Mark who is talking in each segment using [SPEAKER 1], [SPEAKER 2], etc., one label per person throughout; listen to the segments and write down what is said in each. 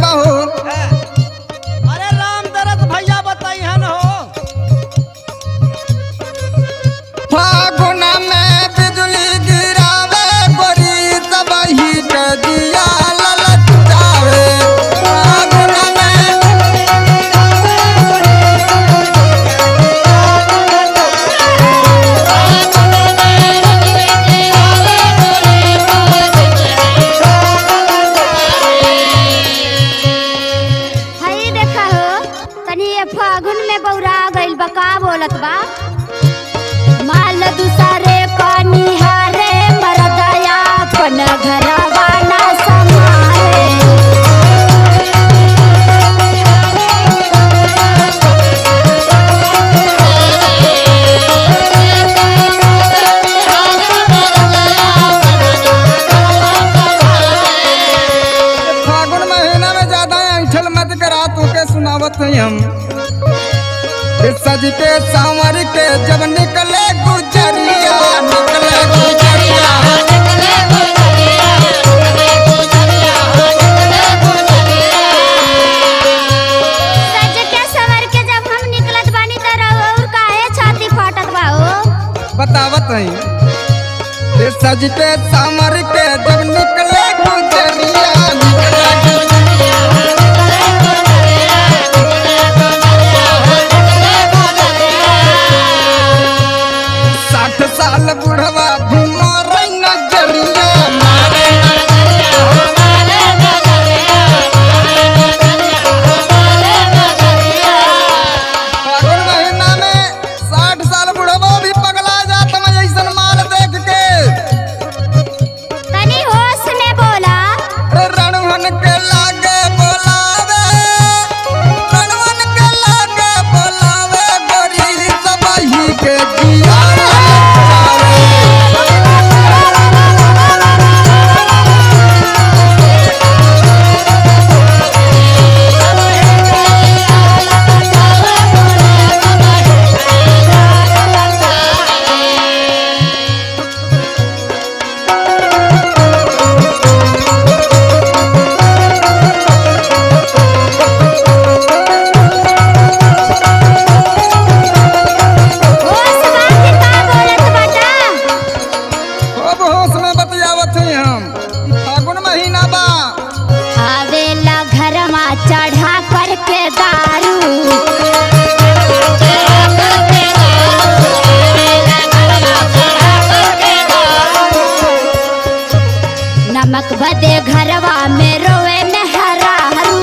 [SPEAKER 1] बहू
[SPEAKER 2] अरे राम दरद भैया बताई हन हो
[SPEAKER 1] फागुन में बिजली गिरावे गोरी सब ही के दिया ललचावे फागुन में
[SPEAKER 3] हई देखा हो तनी ये फागुन में बौरा गइल बा का बोलत बा माल दूसरे का निहारे मरदया अपन घरवा ना समारे
[SPEAKER 1] फागुन महीना में ज्यादा ऐठल मत करा तू के सुनावत है हम फिर सज के सांवर के जब निकले गुजरिया निकले गुजरिया
[SPEAKER 3] सज के सवर के जब हम निकलत बानी त और काहे छाती फाटत बा हो
[SPEAKER 1] बतावत है फिर सज के सांवर के जब निकले गुजरिया निकले गुजरिया साठ साल बुढ़वा भी मारे नजरिया मारे फागुन महीना में साठ साल बुढ़वा भी पगला जात मैं ऐसन माल देख के
[SPEAKER 3] तनी होश में बोला
[SPEAKER 1] रणवन के लागे बोलावे रणवन के लागे बोलावे गोरी सबही के जिया
[SPEAKER 3] होश बात का बोलत बाटा
[SPEAKER 1] खूब होश में बतियावत हैं हम फागुन महीना बा
[SPEAKER 3] आवेला घरमा चढ़ा करके दारू नमक बदे घरवा में रोवे में हरारू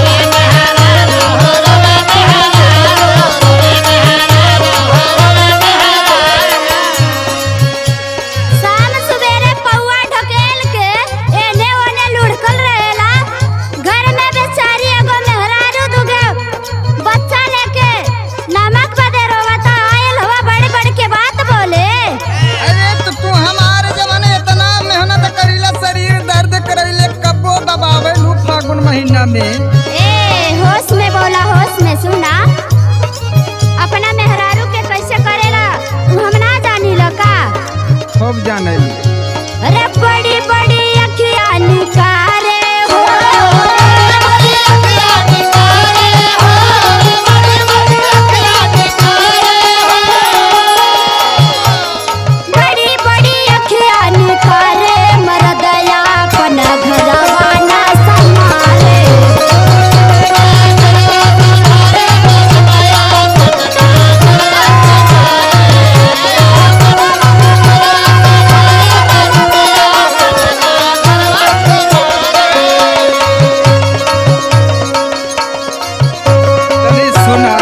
[SPEAKER 3] शाम सुबेरे पौआ ढकेल के एने ओने लुढ़कल रहेला घर में बेचारी एगो मेहरारू दुगे बच्चा लेके नमक बदे रोवता आयल हवा बड़े बड़े के बात बोले
[SPEAKER 1] अरे तो तू हमारे जमाने इतना मेहनत करीला शरीर दर्द करैले कब्बो दबावे लू फागुन महीना में
[SPEAKER 3] ए होश में बोला होश में सुना अपना मेहरारू के कैसे करेला तू हम ना जानी लो का
[SPEAKER 1] खूब जाने
[SPEAKER 3] अरे बड़ी बड़ी अखियाँ निकारे हो बड़ी बड़ी अखियाँ निकारे मरदया अपन घरवा ना संभाले
[SPEAKER 1] तनी सुना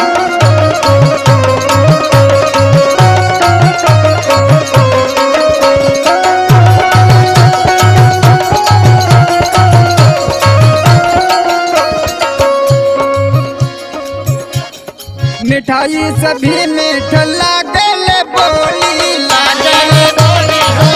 [SPEAKER 1] मिठाई सभी मीठ लागल बोली लागल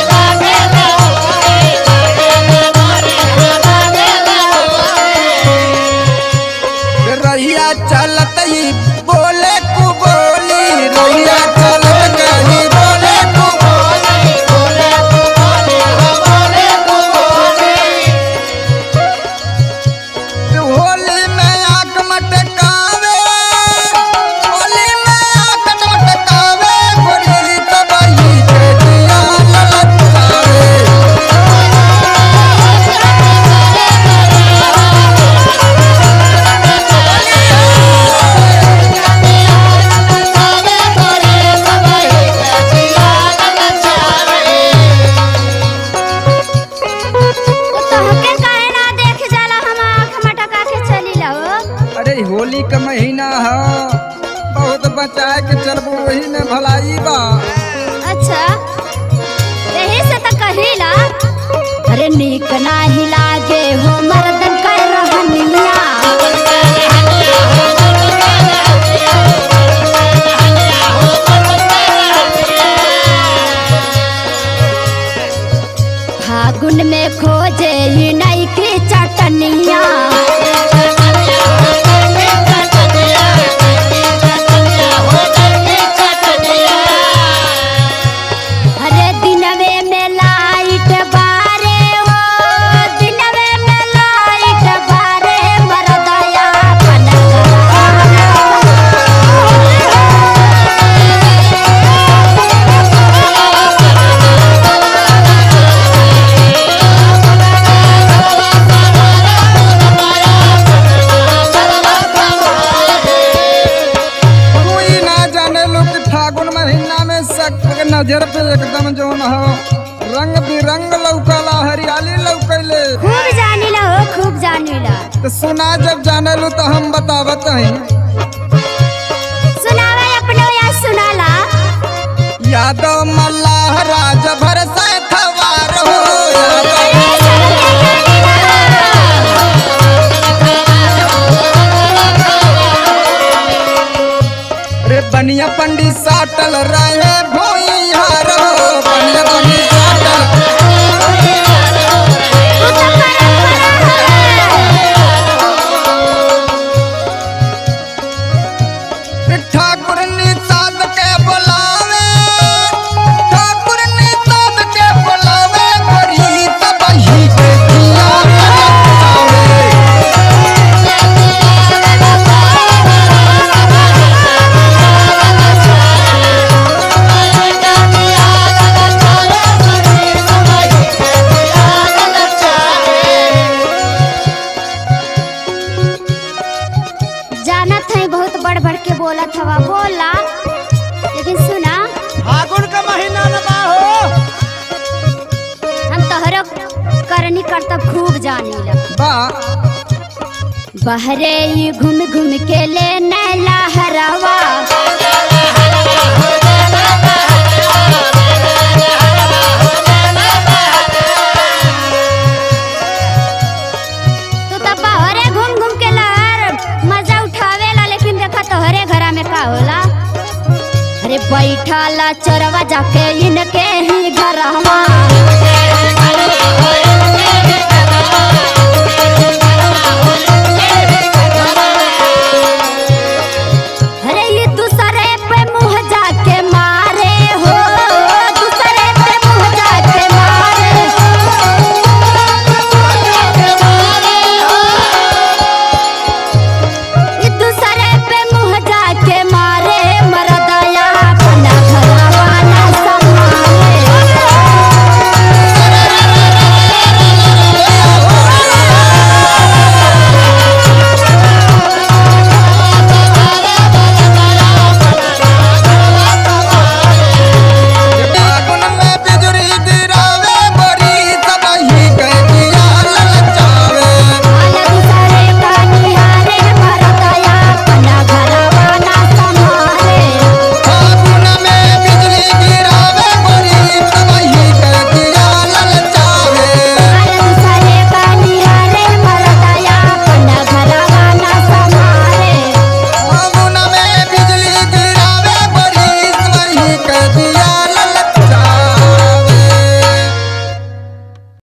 [SPEAKER 1] रहिया चलत ही बोले कु बोली रहिया चलत ही बोले कु बोली बोले कु बोली बोले कु बोली होली का महीना है बहुत बचाए के चलबू वही में भलाई बा
[SPEAKER 3] अच्छा यही से तो कहिला अरे नीक नाही लागे हो मर्दन कर रहनिया फागुन में खोजे ही नई की चटनिया अरे दिनवे में लाइट बारे हो दिनवे में लाइट बारे मरदया
[SPEAKER 1] तू ही ना जाने लो कि फागुन महीना में सबके नजर पे एकदम जोन हो रंग बिरंग लौकला हरियाली लौकले
[SPEAKER 3] खूब जानिला हो खूब जानिला
[SPEAKER 1] तो सुना जब जाने लो तो हम बतावत हैं
[SPEAKER 3] सुनावे अपने या सुनाला
[SPEAKER 1] यादव मल्लाह राज भर से खवार हो यादव रे बनिया पंडित साटल रहे भोइहार हो बनिया पंडित साटल ठाकुर निषाद के बुलावे ठाकुर निषाद के बुलावे बड़ी तबही के दिया बुलावे
[SPEAKER 3] जानत है बहुत बढ़ बढ़ के बोलत हवा बोला लेकिन सुना
[SPEAKER 2] फागुन का महीना न बा हो
[SPEAKER 3] हम तोहरो करनी करतब खूब जानिला
[SPEAKER 1] बा
[SPEAKER 3] बहरे ही घूम घूम के ले नैला हरावा तू तो बहरे घूम घूम के लहर मजा उठावेला लेकिन देखा तोहरे घरा में का होला अरे बैठाला चोरवा जाके इनके ही घरवा